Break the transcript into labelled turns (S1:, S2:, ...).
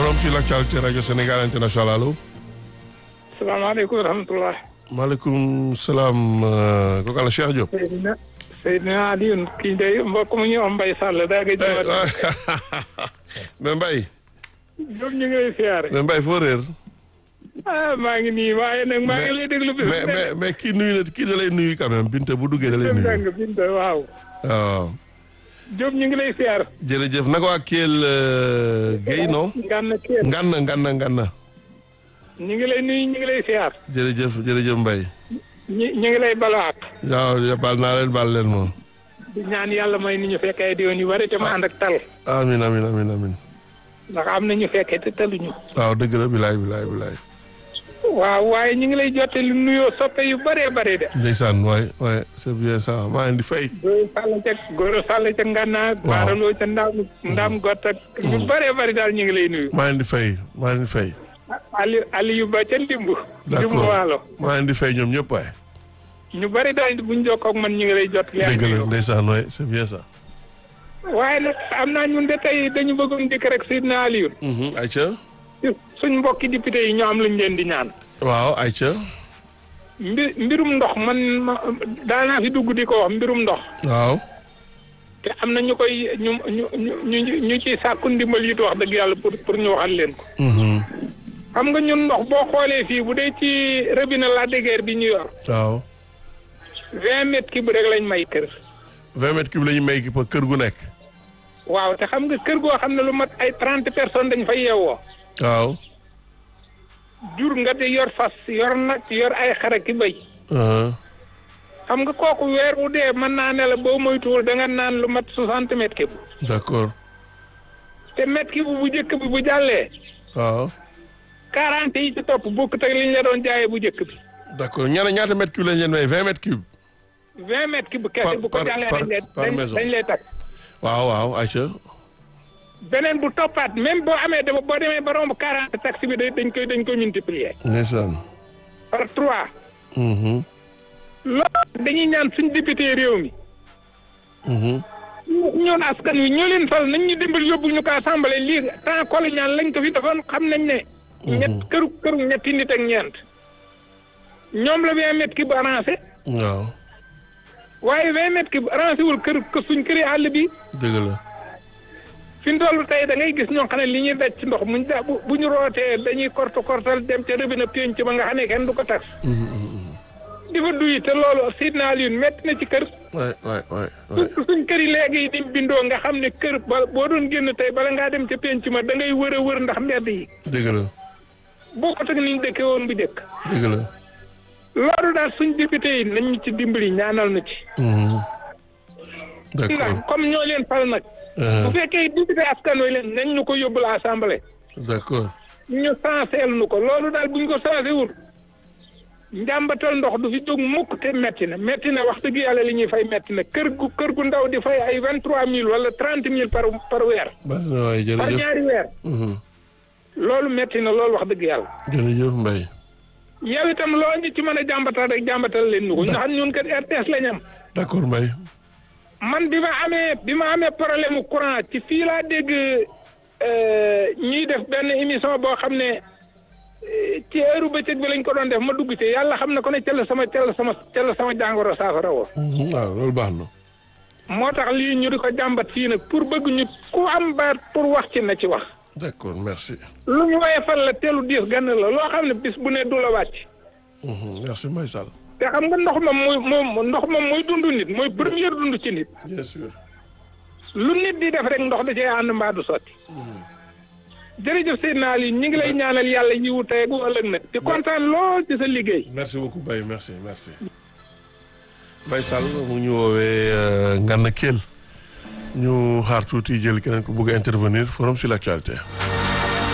S1: forum sur l'actualité radio Sénégal international allo.
S2: salaamaaleykum wa rahmatulah.
S1: maaleykum salaam kooku àll Cheikh Diop.
S2: Seydina Seydina Alioune kii de mbokk mu ñu am Mbaye Sall daa gëj a ñëwaat.
S1: mais Mbaye.
S2: ñoom ñu ngi lay siyaare.
S1: mais Mbaye foo réer.
S2: ah maa ngi nii waaye nag maa ngi lay déglu. bis
S1: mais mais mais kii nuyu na kii da lay nuyu quand même Binta bu duggee da lay nuyu.
S2: Binta Binta waaw.
S1: waaw.
S2: Diop ñu ngi lay siyaar.
S1: jërëjëf naka waa Kelle Guèye non.
S2: Ngana Kelle.
S1: Ngana Ngana Ngana.
S2: ñu ngi lay nuyu ñu ngi lay siyaar.
S1: jërëjëf jërëjëf Mbaye.
S2: ñi ñu ngi lay balaak.
S1: waaw baal naa leen baal leen moom.
S2: di ñaan yàlla may ni ñu fekkee di yoon yu bari te mu ànd ak tal.
S1: amin amin amin amin
S2: ndax am na ñu fekkee te taluñu.
S1: waaw dëgg la bilaay bilaay bilaay.
S2: waaw waaye ñu ngi lay jottali nuyoo soppe yu bëree bëri de.
S1: ndeysaan waay waay c'est bien ça maa ngi di fay.
S2: Góor Sall ca Góor Sall ca Ngana.
S1: waaw
S2: Baaraloo ca Ndaam Ndaam Gott ak. ñu bëree bëri daal ñu ngi lay nuyu.
S1: maa ngi di fay maa ngi di fay.
S2: Ali Aliou Ba ca Ndimbu. Ndimbu
S1: d'accord
S2: Waalo.
S1: maa ngi di fay ñoom ñëpp waay.
S2: ñu bëri daal buñ jokkoo ak man ñu ngi lay jottali.
S1: dëgg la ndeysaan waay c'est bien ça.
S2: waaye nag am naa ñun de tey dañu bëggoon dikk rek Seydina Aliou.
S1: Aïcha.
S2: suñ mbokki député yi ñoo am luñ leen di ñaan.
S1: waaw Aïcha.
S2: mbir mbirum ndox man ma daanaa fi dugg di ko wax mbirum ndox.
S1: waaw.
S2: te am na ñu koy ñu ñu ñu ñu ñu ciy sàkku ndimbal yi wax dëgg yàlla pour pour ñu waxal leen ko. xam nga ñun ndox boo xoolee fii bu dee ci robinet la déguère bi ñu yor.
S1: waaw.
S2: vingt mètres kii bu rek lañ may kër.
S1: vingt mètres cube la ñu may ki pa kër gu nekk.
S2: waaw te xam nga kër goo xam ne lu mat ay trente personnes dañ fay yeewoo.
S1: waaw.
S2: jur nga di yor fas yor nag yor ay xara ki béy. xam nga kooku weer wu dee mën naa ne la boo moytuwul da nga naan lu mat soixante mètres kii
S1: d'accord.
S2: te mètre kii bu njëkk bi bu jàllee.
S1: waaw.
S2: quarante yi ci topp bokkut ak li ñu la doon jaayee bu njëkk bi.
S1: d'accord ñaata ñaata mètres cube lañ leen may vingt mètres cube.
S2: vingt mètres kii bu kese
S1: Par-
S2: bu ko
S1: par-
S2: jàllee
S1: par-
S2: dañ lay
S1: par
S2: dañ
S1: maison.
S2: dañ lay takk.
S1: waaw waaw Aïcha.
S2: beneen bu toppaat même boo amee dama boo demee ba romb quarante taxi bi da- dañ koy dañ koy multiplier
S1: ndeysaan.
S2: par trois.
S1: Mhm.
S2: loolu dañuy ñaan suñ député réew mi.
S1: Mhm.
S2: ñoon askan wi ñoo leen fal nañ ñu dimbal yóbbu ñu ko assemblée lii temps colonial lañ ko fi defoon xam nañ ne. ñett këru këru ñetti nit ak ñeent. ñoom la vingt mètres ki bu arrangé
S1: waaw.
S2: waaye vingt mètres ki bu arrangé wul kër kër suñ këri àll bi
S1: dëgg la.
S2: fi mu toll tey da ngay gis ñoo xam ne li ñuy daj ci ndox muñ da bu bu ñu rootee dañuy korte kortal dem ca robinet penc ba nga xam ne kenn du ko tax. di fa duy te loolu Seydina Alioune métti na ci kër.
S1: waay waay waay waay.
S2: suñ suñ kër yi léegi yi di bindoo nga xam ne kër ba boo doon génn tey bala ngaa dem ca penc ma da ngay wër a wër ndax mbedd yi
S1: dëgg la
S2: boo ko teg ni ñu dëkkee woon bu njëkk.
S1: dëgg la.
S2: loolu daal suñ député yi nañ ñu ci dimbali ñaanal na ci.
S1: Mhm.
S2: ndax
S1: d'accord.
S2: comme ñoo leen fal nag. bu
S1: Uh-huh.
S2: fekkee député askan wi leen nañ ñu ko yóbbul assemblée.
S1: d'accord.
S2: ñu sanseel nu ko loolu daal buñ ko sansé wul njàmbatal ndox du fi jóg mukk te metti na metti na wax dëgg yàlla li ñuy fay metti na kër gu kër gu ndaw di fay ay vingt trois mille wala trente mille par par weer
S1: baax na waay
S2: par
S1: jërëjëf.
S2: ñaari weer
S1: Mhm.
S2: loolu metti na loolu wax dëgg yàlla
S1: jërëjëf Mbaye.
S2: yow itam loo ñu ci mën a jàmbatal rek jàmbatal leen nu ko ndax ñun kat RTS lañ am
S1: d'accord Mbaye.
S2: man bi ma amee bi ma amee problème mu courant ci fii laa dégg euh, ñuy def benn émission boo xam ne euh, ci heure bëccëg bi lañ ko doon def ma dugg ci yàlla xam na ko ne ca la sama ca la sama ca la sama jàngoro saafara woo
S1: Mhm. waaw loolu baax na.
S2: moo tax lii ñu di ko jàmbat fii nag pour bëgg ñu ku am baat pour wax ci na ci wax
S1: d'accord merci.
S2: lu ñu woye fan la teelu diis gann la loo xam ne bis bu ne du la wàcc
S1: Mhm. merci Mbaye Sall.
S2: te xam nga ndox moom mooy moom ndox moom mooy dund nit mooy première dund ci nit
S1: bien sûr.
S2: lu nit di def rek ndox da cee ànd mbaa du sotti jërëjëf Seydina Ali ñu ngi lay ñaanal yàlla yiwu tey ak ëllëg nag di kontaan lool ci sa liggéey
S1: merci beaucoup Mbaye merci merci. Mbaye Sall mu ñu woowee Ngana Kell ñu xaar tuuti jël keneen ku bëgg a intervenir forum sur l'actualité.